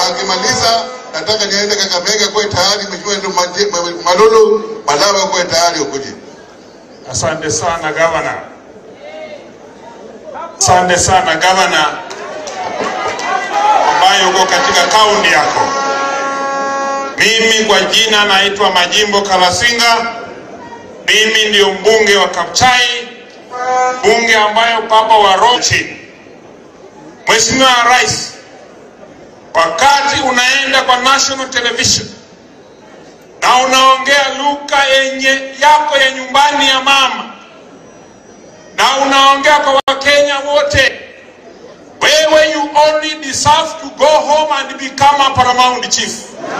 akimaliza nataka niende Kakamega kuwe tayari, mheshimiwa ndio Maje- Ma- Malulu Malawi kuwe tayari ukuje. Asante sana gavana, asante sana gavana ambaye uko katika kaunti yako. Mimi kwa jina naitwa Majimbo Kalasinga. Mimi ndio mbunge wa Kapchai, bunge ambayo baba wa Rochi. Mheshimiwa Rais, wakati unaenda kwa national television na unaongea lugha yenye yako ya nyumbani ya mama na unaongea kwa Wakenya wote, wewe you only deserve to go home and become a paramount chief.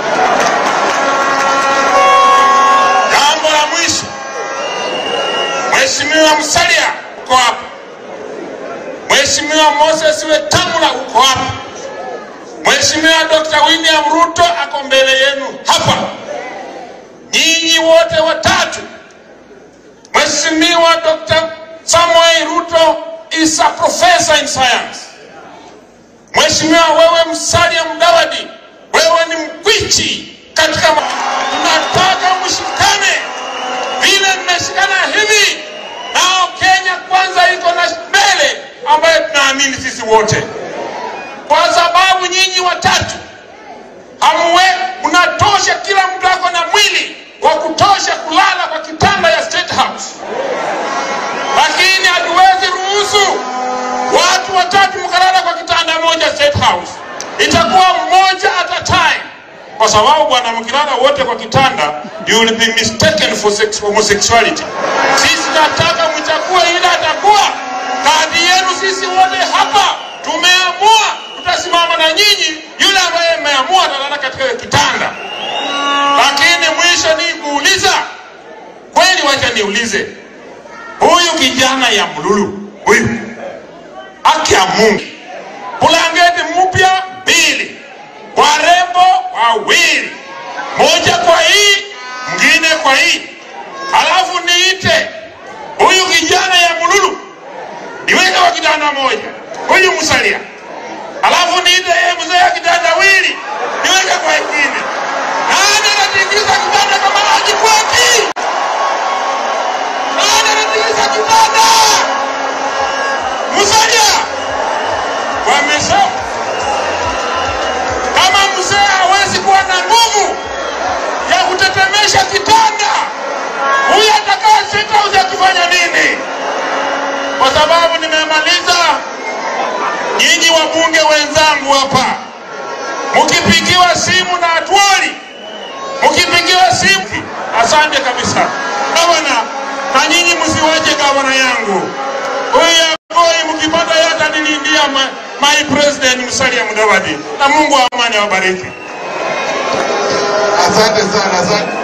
Jambo la mwisho, Mheshimiwa Musalia uko hapa, Mheshimiwa Moses Wetangula uko hapa, Mheshimiwa Dr. William Ruto ako mbele yenu hapa nyinyi wote watatu, Mheshimiwa Dr. Samuel Ruto is a professor in science. Mheshimiwa wewe Musalia Mudavadi, wewe ni mkwichi katika ma- tunataka mshikane vile mmeshikana hivi, nao Kenya kwanza iko na mbele ambayo tunaamini sisi wote, kwa sababu nyinyi watatu hamwe mnatosha, kila mtu ako na mwili wa kutosha kulala kwa kitanda ya State House, lakini hatuwezi ruhusu watu watatu mkalala kwa kitanda moja State House. Itakuwa mmoja at a time, kwa sababu bwana, mkilala wote kwa kitanda you will be mistaken for sex, homosexuality. Sisi nataka mchague ile atakuwa kadi yenu. Sisi wote hapa tumeamua tutasimama na nyinyi, yule ambaye mmeamua atalala katika hiyo kitanda. Lakini mwisho ni kuuliza kweli, wacha niulize huyu kijana ya Mlulu huyu, haki ya Mungu, bulangeti mpya mbili, warembo wawili, moja kwa hii mwingine kwa hii, halafu niite huyu kijana ya Mlulu niweke kwa kitanda moja, huyu Musalia, halafu niite yeye mzee ya kitanda wili niweke kwa ingine. Nani anatingiza kitanda kama Haji Kwaki? Nani anatingiza kitanda? Musalia wamesema kama mzee hawezi kuwa na nguvu ya kutetemesha kitanda, huyu atakaa State House akifanya nini? Kwa sababu nimemaliza, nyinyi wabunge wenzangu hapa, mkipigiwa simu na Atwoli, mkipigiwa simu, asante kabisa gavana, na nyinyi msiwache gavana yangu huyu Agoi, mkipata yata nilindia my, my president Musalia Mudavadi, na Mungu wa amani awabariki. Asante sana, asante.